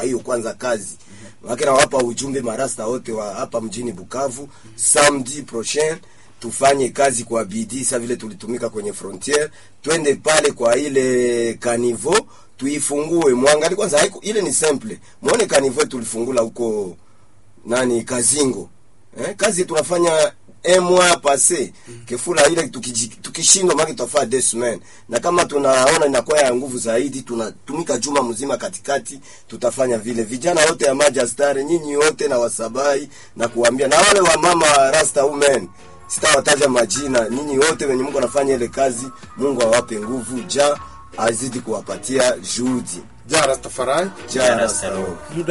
hiyo kwanza kazi wake nawapa ujumbe marasta wote wa hapa mjini Bukavu, samedi prochain tufanye kazi kwa bidii sa vile tulitumika kwenye frontiere, twende pale kwa ile kanivo tuifungue, mwangali kwanza. Haiko ile ni simple, muone kanivo tulifungula huko nani Kazingo eh, kazi tunafanya un mois passé kefula ile tukiji- tukishindwa maki tutafaa deux semaines, na kama tunaona inakuwa ya nguvu zaidi, tunatumika juma mzima katikati, tutafanya vile. Vijana wote ya Majastare, nyinyi wote na wasabai na kuambia, na wale wa mama rasta women sitawataja majina, nyinyi wote wenye Mungu anafanya ile kazi, Mungu awape nguvu, ja azidi kuwapatia juhudi, Ja Rastafari. ja Ja rasta Rasta Roho.